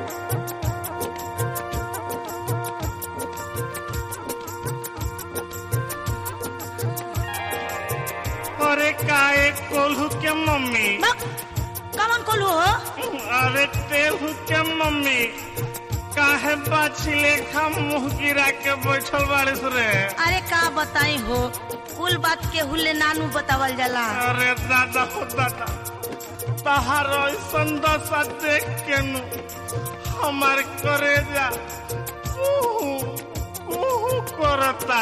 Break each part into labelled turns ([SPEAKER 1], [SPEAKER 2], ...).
[SPEAKER 1] अरे काहे कोल्हू के मम्मी
[SPEAKER 2] बक कौन कोलू हो
[SPEAKER 1] अरे तेहू के मम्मी काहे बाछी लेखा मुंह गिरा के बैठल बारिश रे
[SPEAKER 2] अरे का बताई हो कुल बात के हुले नानू बतावल जाला
[SPEAKER 1] अरे दादा हो दादा तहार ऐसन दशा देख के नु हमार करेजा उहु, उहु करता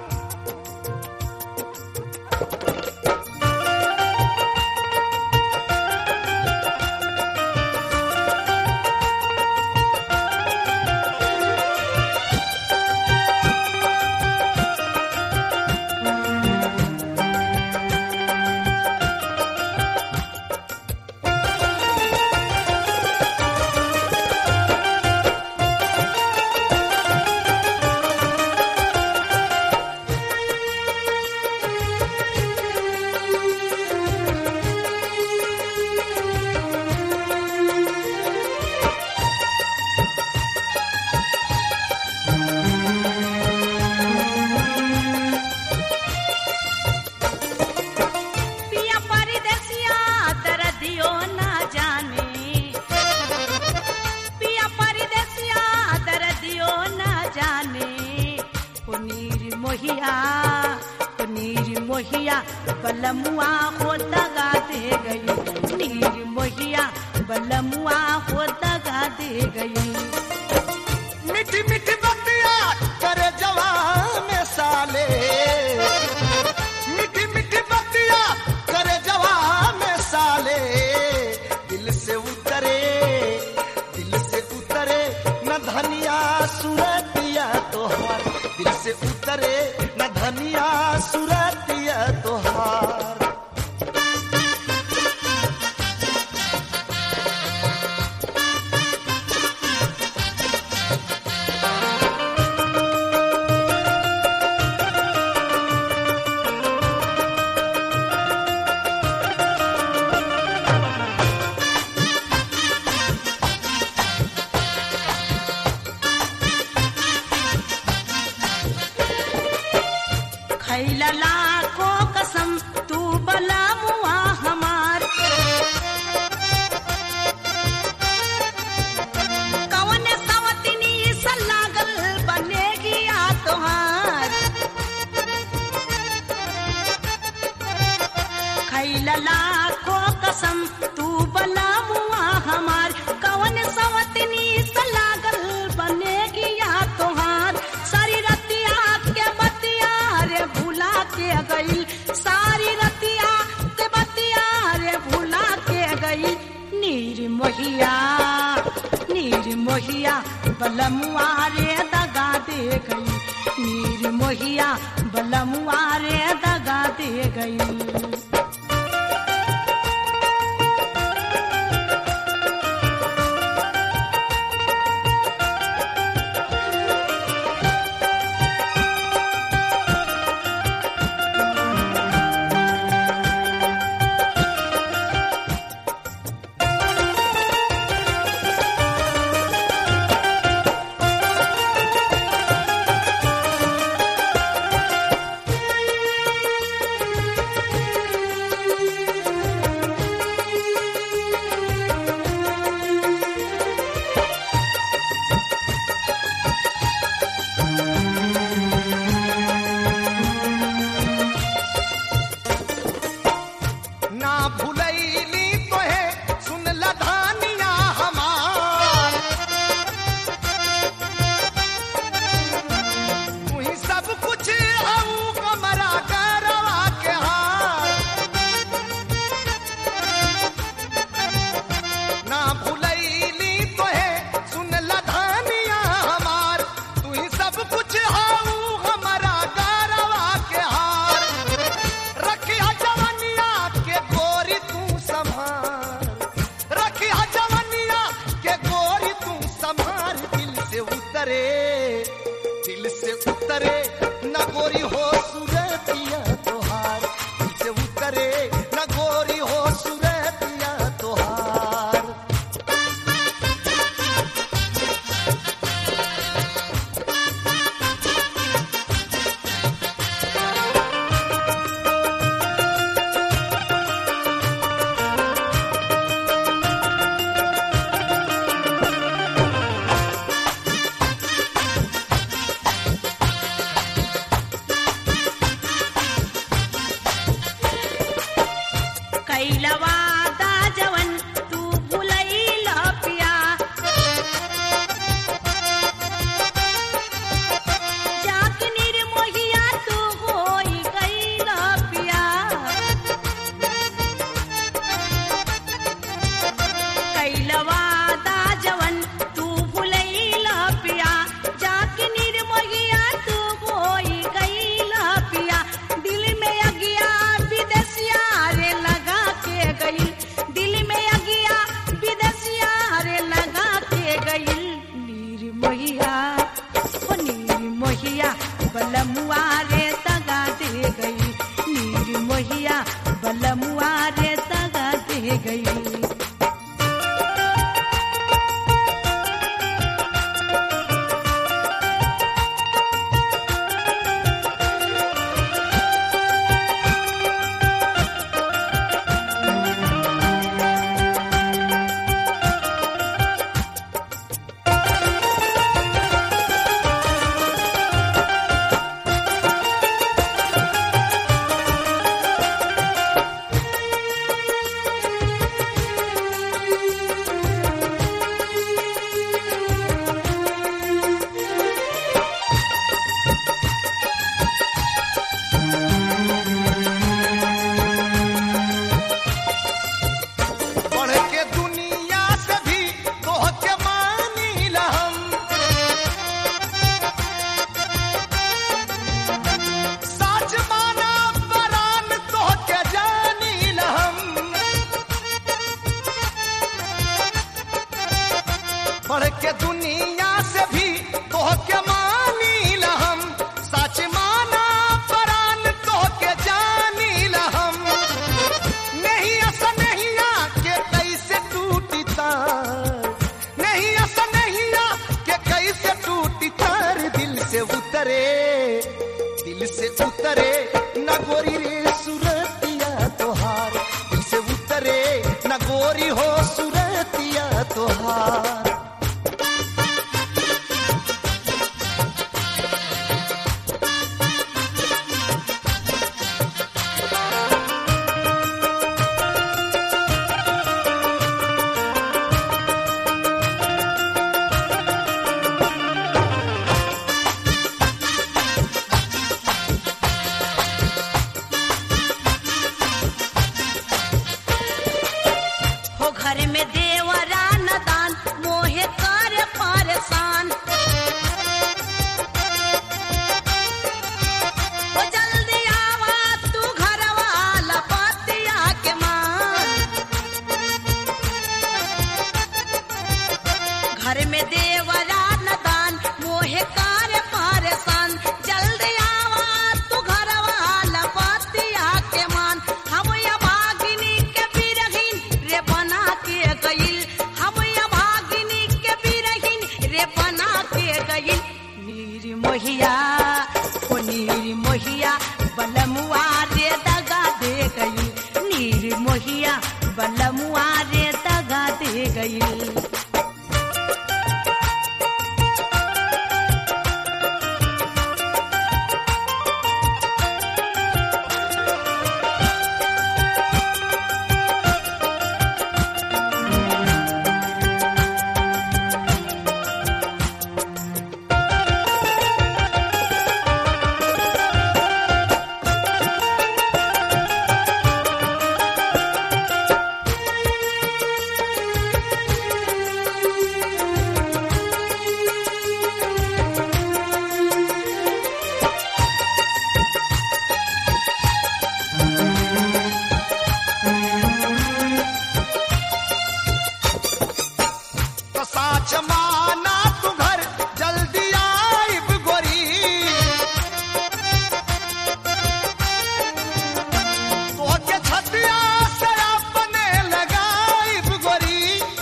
[SPEAKER 2] पिया परदेसिया दर्दियो ना जाने पिया परदेसिया दर्दियो ना जाने पनीर मोहिया पनीर मोहिया बलमुआ हो दगा दे गई नीर मोहिया बलमुआ हो दगा दे गई
[SPEAKER 3] मीठी मीठी बतिया करे जवान साले मीठी मीठी बतिया करे जवान साले दिल से उतरे दिल से उतरे न धनिया सुरतिया तोहार दिल से उतरे न धनिया सुरतिया तोहार
[SPEAKER 2] खैला लाखों कसम तू बला मुआ हमार कवन सवतिनी सा लागल बनेगी आ तोहार खैला लाखों कसम तू बला मुआ हमार कवन सवतिनी सा लागल बनेगी आ तोहार सारी रतिया के बतिया रे भुला के गई सारी रतिया के बतिया रे भुला के गई नीर मोहिया नीर मोहिया बलमुआ रे दगा दे गई नीर मोहिया बलमुआ रे दगा दे गई दे गई
[SPEAKER 3] बढ़ के दुनिया से भी तोह के मानी हम सच माना परान तोह के जानी हम बढ़ के दुनिया से भी तोह के मानी हम सच माना परान तोह के जानी हम नहीं ऐसा नहीं के कैसे टूटी तार नहीं ऐसा नहीं के कैसे टूटी तार दिल से उतरे दिल से उतरे न गोरी रे सुरतिया तोहार दिल से उतरे न गोरी हो सुरतिया तोहार
[SPEAKER 2] हो घर में देवरा न दान मोहे कर परेशान हो जल्दी आवा तू घर वाला पतिया के मान घर में देवरा न दान मोहे कर परेशान जल्दी आवा तू घर वाला पतिया के मान हम या भागिनी के बिरहिन रे बना के गइल हम या भागिनी के बिरहिन रे बना के गइल नीर मोहिया ओ नीर मोहिया बलमुआ रे दगा दे गइल नीर मोहिया बलमुआ रे दगा दे गइल
[SPEAKER 3] तो साच माना तू घर जल्दी आइब गोरी तो के छतिया से अपने लगाइब गोरी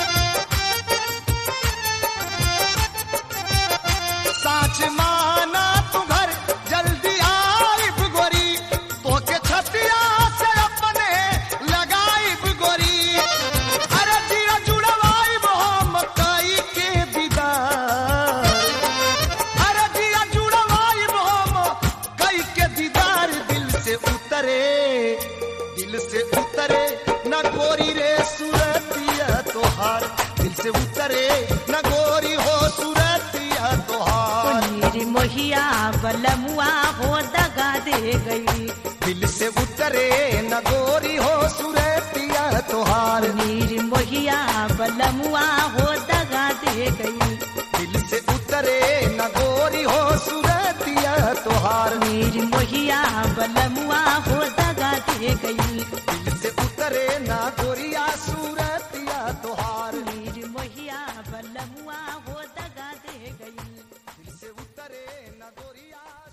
[SPEAKER 3] साच माना तू घर जल्दी आइब गोरी तो के छतिया से अपने लगाइब गोरी अरे जिया जुड़वाइब हम कई के दीदार अरे जिया जुड़वाइब हम कई के दीदार दिल से उतरे दिल से उतरे न गोरी रे सूरतिया तोहार दिल से उतरे न गोरी हो सूरतिया तोहार
[SPEAKER 2] नीर मोहिया बलमुआ हो दगा दे गई
[SPEAKER 3] दिल से उतरे न गोरी हो सूरतिया तोहार
[SPEAKER 2] नीर मोहिया बलमुआ हो दगा दे गई
[SPEAKER 3] दिल से उतरे न गोरी हो सूरतिया तोहार
[SPEAKER 2] नीर मोहिया बलमुआ हो दगा दे गई
[SPEAKER 3] दिल से उतरे न गोरिया सूरतिया तोहार
[SPEAKER 2] नीर मोहिया बलमुआ हो दगा दे गई
[SPEAKER 3] दिल से उतरे न गोरिया